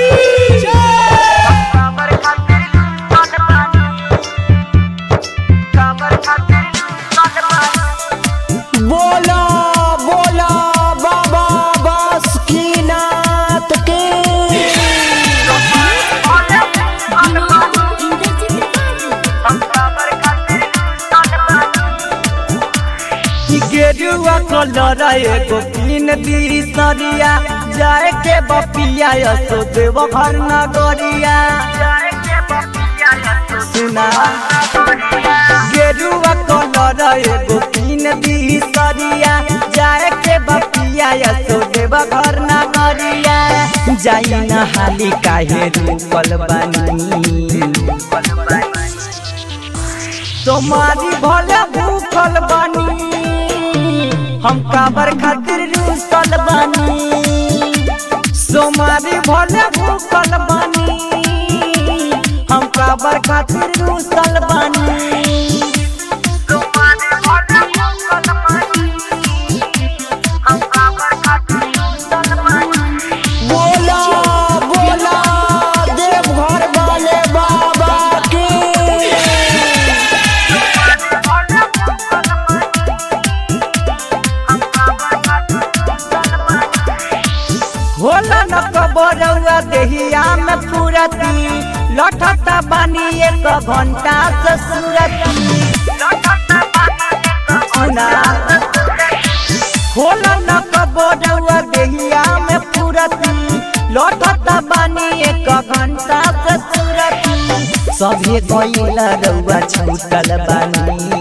काबर खातिर सन पानी काबर खातिर सन पानी बोला बोला बाबा बासुकीनाथ के काबर खातिर सन पानी गेरुआ कलर एगो तीन दी सरिया जाए के बपिया यसो देव घर नगरिया जाए के बपिया सुना गेरुआ कलर एगो तीन दी सरिया जाए के बपिया यसो देव घर नगरिया जाई न हाली काहे रूपल बानी तुम्हारी भले भूखल बानी हम काबर खातिर रूसल बानी सोमारी भले भूखल बानी हम काबर खातिर रूसल बानी तुम्हारे भले भूखल पानी हम काबर खातिर सन पानी बोला बोला देवघर वाले बाबा की होला न कबरौआ देहिया में पूरती लठता बानी एक घंटा से सूरती सुना होला न कबरौआ देहिया में पूरती लठता बानी एक घंटा से सूरती सभे गइला रौआ छूटल बानी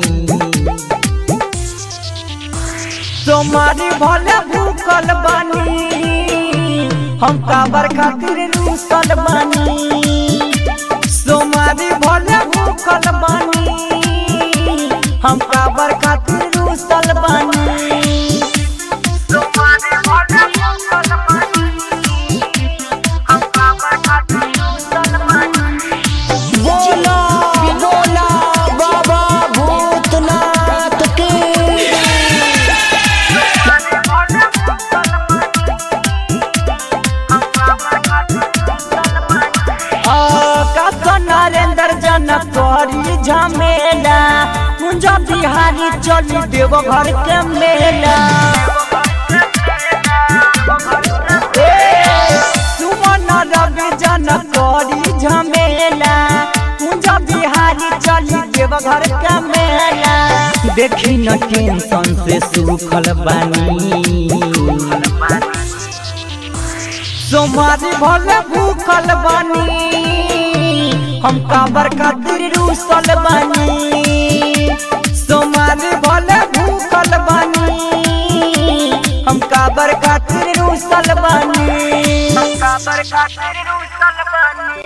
तुम्हारी भले भूखल बानी हम काबर खातिर रूसल बानी तुम्हारी भले भूखल बानी हम काबर खातिर रूसल बानी बोला बोला बाबा भूतनाथ की का नरेंद्र जनक करी झमेला कुंज बिहारी चली देव घर के मेला ए, सुमन रवि जनक करी झमेला कुंज बिहारी चली देव घर के मेला देखी न टेंशन से सुखल बानी सोमारी भले भूखल बानी हम काबर खातिर रूसल बानी सोमारी भले भूखल बानी हम काबर खातिर रूसल बानी काबर खातिर रूसल बानी